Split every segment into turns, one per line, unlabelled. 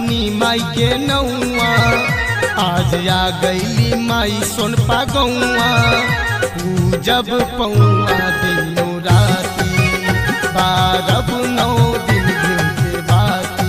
लिखनी माई के नौआ आज आ गईली माई सोनपा गौआ पूजब पौआ दिनों राती बारब नौ दिन घिउ के बाती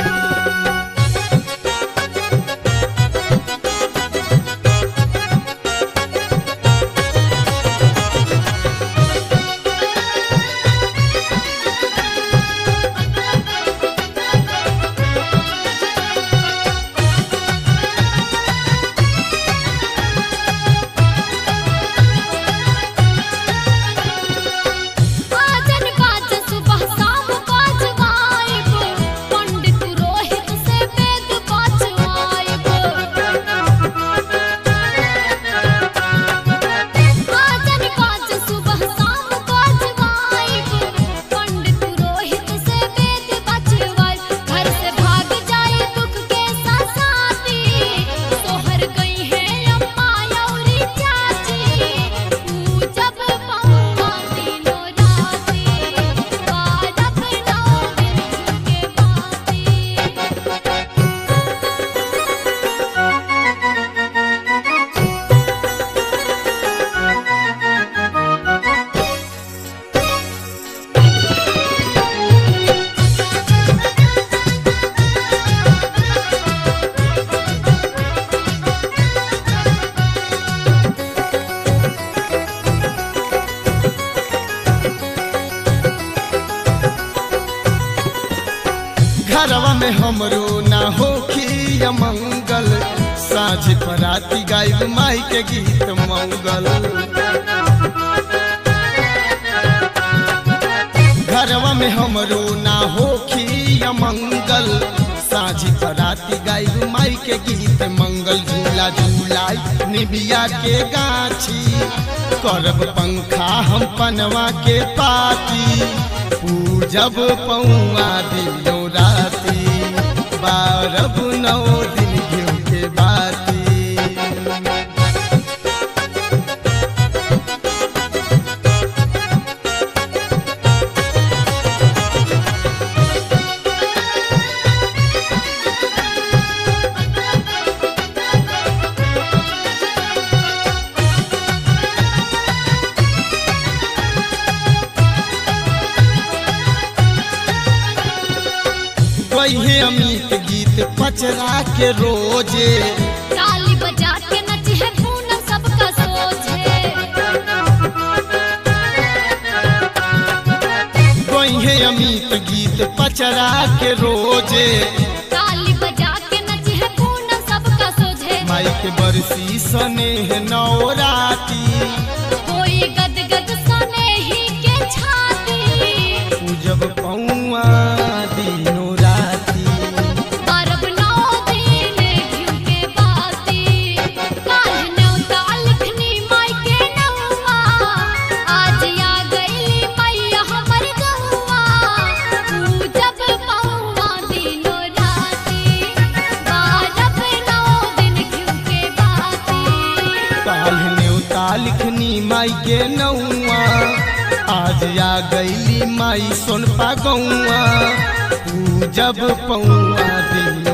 आजन बाज सुबह शाम बाजवाइब पंडित रोहित से वेद बाजवाइब आजन बाज सुबह शाम बाजवाइब पंडित रोहित से वेद बाजवाइब घर से भाग जाए दुख के साथी सोहर गई है अम्मा औरी चाची पूजब पौआ दिनो राती बारब नौ दिन के बाती
घरवा में हमरो ना होखी मंगल साँझ पराती गायब माई के गीत मंगल घरवा में हमरो ना होखी मंगल साँझ पराती गायब माई के गीत मंगल झूला झूलाई निबिया के गाछी करब पंखा हम पनवा के पाती पूजब पौआ दिनो राती बारब नौ दिन घिउ के बाती वही अमित गीत पचरा के रोजे
ताली बजा के नची है पूनम सबका सोचे
वही अमित गीत पचरा के रोजे
ताली बजा के नची है पूनम सबका सोचे
माई के बरसी सने नौराती
कोई गद गद सने ही के छाती
पूजब पौआ दिनो राती
बरब नौ दिन घिउ के बाती काल्ह न्योता लिखनी माई के नौआ आज आ गईली मैया हमर गौआ पूजब पौआ दिनो राती बारब नौ दिन घिउ के बाती
काल्ह न्योता लिखनी माई के नौआ आज आ गईली माई सोनपा गौआ पूजब पौआ दिन